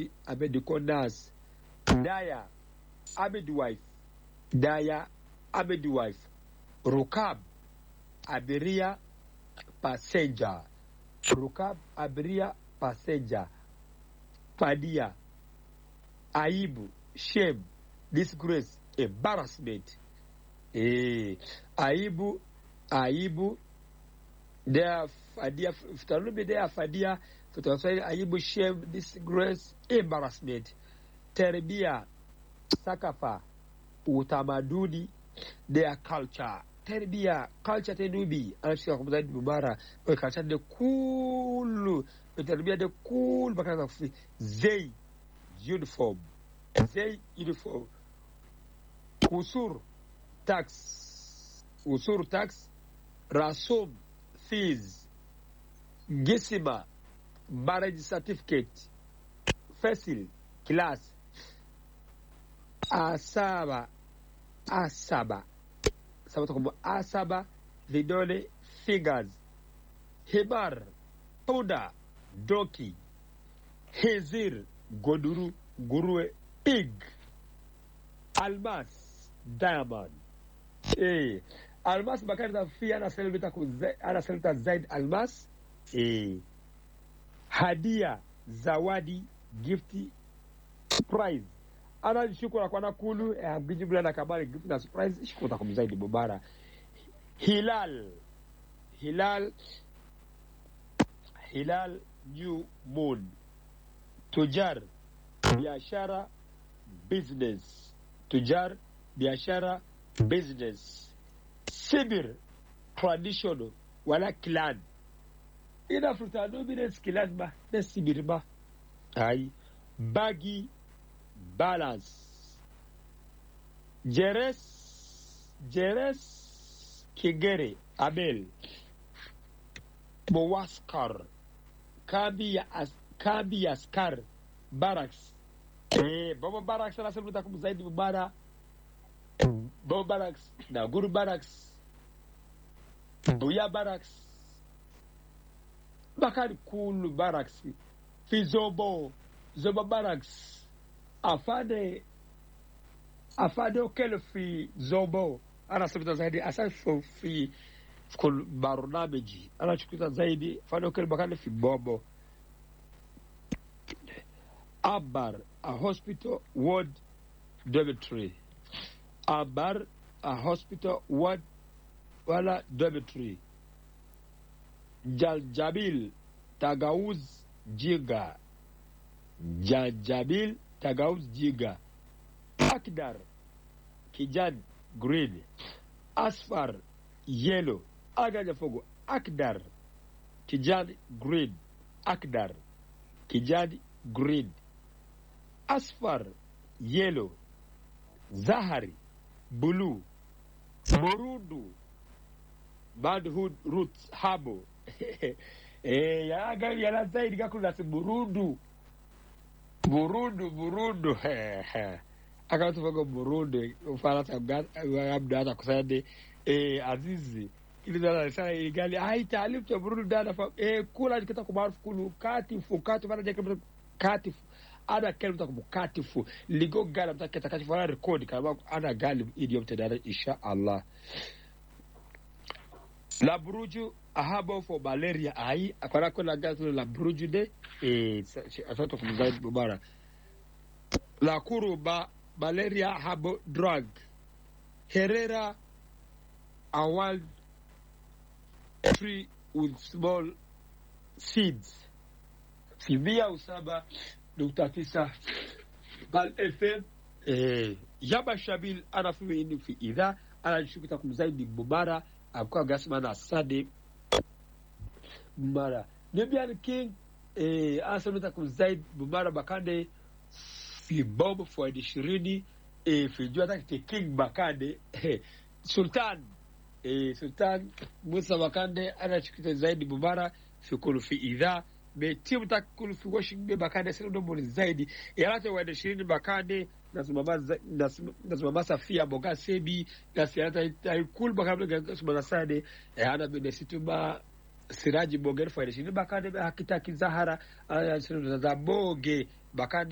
Abedi Abedi Konas Daya Abedi wife Daya Abedi wife Rukab abiria passenger Rukab abiria passenger Fadia aibu shame disgrace embarrassment eh aibu aibu there fadia fitarubi there fadia fitaswahili aibu shame disgrace embarrassment terbia sakafa utamaduni their culture terbia culture tenubi anashika kwa mzaidi mubara kwa culture de kulu terbia de kulu bakana kufi zei uniform zei uniform usur tax usur tax rasum fees gisima marriage certificate fasil class asaba asaba saba tukumbu asaba vidole fingers himar punda doki hizir goduru nguruwe pig almas diamond eh almas bakari tafi anaseleta anaseleta zaid almas eh hadia zawadi gifti prize ana shukura kwa nakulu eh, bijibula na kabari gift na surprise shukura kumzaidi bubara hilal hilal hilal new moon tujar biashara business tujar biashara business sibir traditional wala clan ina furta dominance clan ba na sibir ba ai bagi balance jeres jeres kigere abel mowaskar kambi ya as, kambi ya askar barracks eh baba barracks ana sabu takum zaidi mubara baba barracks na guru barracks buya barracks bakari kulu barracks fi zobo zobo barracks afade afade okele fi zobo ana sabu zaidi asa fi kul barnameji anachukuza zaidi afade okele bakari fi bobo Abar, a hospital ward dormitory. Abar, a hospital ward wala dormitory. Jaljabil, Tagauz Jiga. Jaljabil, Tagauz Jiga. Akdar, Kijan, green. Asfar, yellow. Agaja fogo, Akdar, Kijan, green. Akdar, Kijan, green. asfar yellow zahari blue morundu manhood roots habo eh yaga yana zaidi gakulasi burundu burundu burundu akatufaga burundu ufaransa abdu hata kusande eh azizi ilizana igali ai taalif cha burundu dana fa eh kula jikata kumarufu kulu katifu katifu ana jekata katifu ana kalma ta mukatifu ligo gala mta keta katifu ana record kama ana galib idiom tadara insha Allah la bruju ahabo for malaria ai akwana kuna gazo la bruju de eh asato kumzaid bubara la kuruba malaria habo drug herrera a wild tree with small seeds fibia usaba nukta tisa Bal FM eh, Yaba Shabil anafiwe ini fi idha anashukita kumzaidi Mubara akuwa gasma na Sade Mubara Nubian King eh, anasamita kumzaidi Mubara Bakande fi Bob Fuadi ishirini eh, fi jua takite King Bakande eh, Sultan eh, Sultan Musa Bakande anashukita zaidi Mubara fi kulu fi idha me timu ta kulfi washin be bakande sai don mun zaidi ya rata wa da shirin bakande da su mama da su mama safiya boga sebi da su ta ta kul bakande ga su mama sade ya ana be da situ ba siraji bogar fa da shirin bakande be hakita ki zahara ana shirin da boge bakande